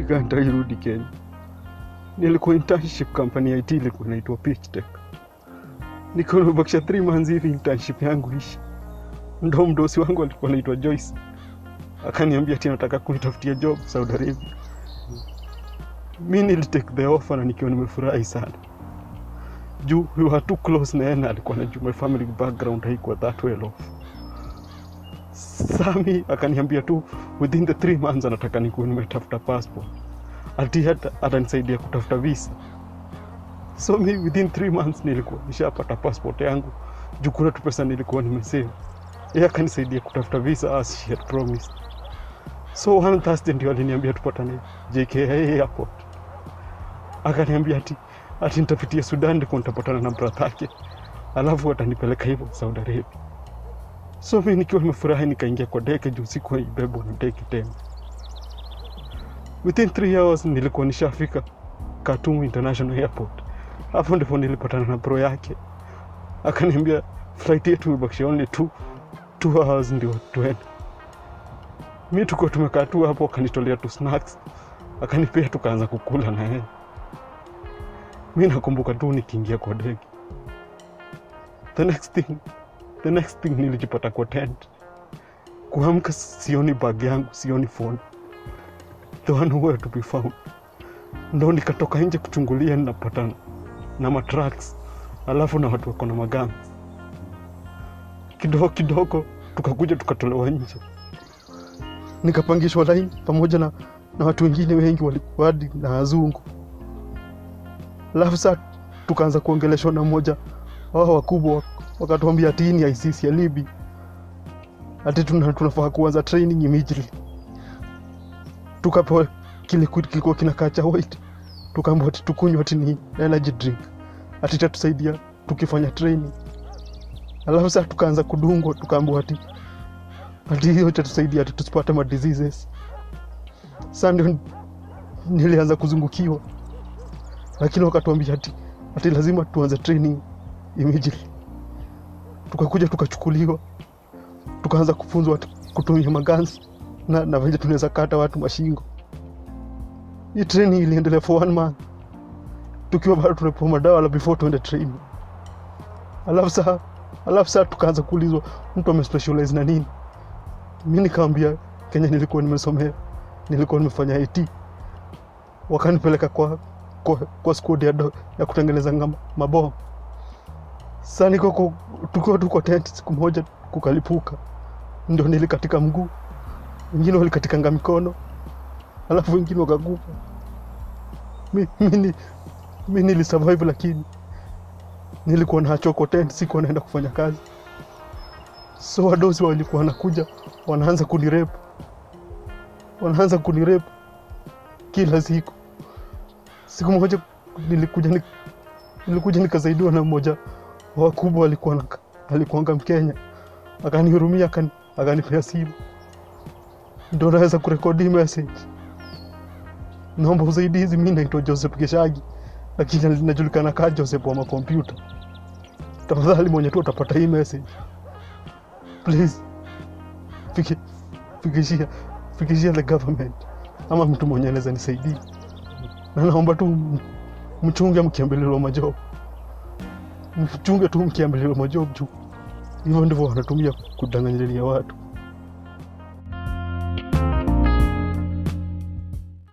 nikantairudi Kenya. Nilikuwa internship company ya IT ilikuwa inaitwa Pitch Tech. Niko nimebakisha 3 months hivi internship yangu ishi. Ndo mdosi wangu alikuwa anaitwa Joyce. Akaniambia ati anataka kunitafutia job Saudi Arabia. Mi nilitake the offer na nikiwa nimefurahi sana. Juu we were too close na yeye na alikuwa anajua my family background haikuwa that well off. Sami akaniambia tu within the three months anataka nikuwe nimetafuta passport ati hata atanisaidia kutafuta visa so mi within three months nilikuwa nishapata passport yangu juu kuna tu pesa nilikuwa nimesave yeye akanisaidia kutafuta visa as she had promised so one Thursday ndio aliniambia tupatane JKIA airport akaniambia ati ati nitapitia Sudan ndiko nitapatana na brother yake alafu atanipeleka hivyo Saudi Arabia so mi nikiwa nimefurahi nikaingia kwa deke juu sikuwa ibebwa na deke tena within three hours nilikuwa nishafika Khartoum International Airport. Hapo ndipo nilipatana na bro yake, akaniambia flight yetu imebakisha only two, two hours ndio tuende. Mi tuko tumekaa tu hapo, akanitolea tu snacks, akanipea tukaanza kukula na yeye. Mi nakumbuka tu nikiingia kwa ndege, the next thing, the next thing nilijipata kwa tent. Kuamka sioni bag yangu, sioni phone the one where to be found. Ndo nikatoka nje kuchungulia, ninapatana na matraks alafu na watu wako na magani. Kidogo kidogo tukakuja tukatolewa nje, nikapangishwa laini pamoja na, na watu wengine wengi walikuwa hadi na wazungu. Alafu saa tukaanza kuongeleshwa na mmoja wao wakubwa, wakatuambia ati hii ni ICC ya Libi, ati tuna- tunafaa kuanza training immediately tukapewa kile kitu kilikuwa kinakaa cha white, tukaambiwa ati tukunywa ati ni energy drink, ati itatusaidia tukifanya training. Alafu sasa tukaanza kudungwa, tukaambiwa ati ati hiyo itatusaidia ati tusipate ma diseases. Sasa ndio nilianza kuzungukiwa, lakini wakatuambia ati ati lazima tuanze training immediately. Tukakuja tukachukuliwa, tukaanza kufunzwa ati kutumia maganzi na, na venye tunaweza kata watu mashingo. Hii training iliendelea for one month, tukiwa bado tunapewa madawa la before tuende training. Alafu saa alafu saa tukaanza kuulizwa mtu amespecialize na nini. Mi nikaambia Kenya nilikuwa nimesomea, nilikuwa nimefanya IT, wakanipeleka kwa kwa, kwa squad ya, do- ya kutengeneza ngama- mabomu. Sasa niko kwa- tukiwa tu kwa tent, siku moja kukalipuka, ndio nilikatika mguu wengine walikatikanga mikono alafu wengine wakakufa. Mi, mi, ni- mi nilisurvive, lakini nilikuwa na choko tent, sikuwa naenda kufanya kazi, so wadosi walikuwa wanakuja wanaanza kunirep, wanaanza kunirep kila siku. Siku moja nilikuja ni, nilikuja nikasaidiwa na mmoja wa wakubwa, alikuwa na, alikuanga Mkenya, akanihurumia akani, akanipea simu ndo naweza kurekodi message. Naomba usaidizi, mi naitwa Joseph Geshagi, lakini linajulikana kaa Joseph wa makompyuta. Tafadhali mwenye tu utapata hii message, please fiki, fikishia fikishia the government ama mtu mwenye anaweza nisaidia, na naomba tu m- mchunge mkiambililwa majob, mchunge tu mkiambililwa majob juu hivyo ndivyo wanatumia kudanganyilia watu.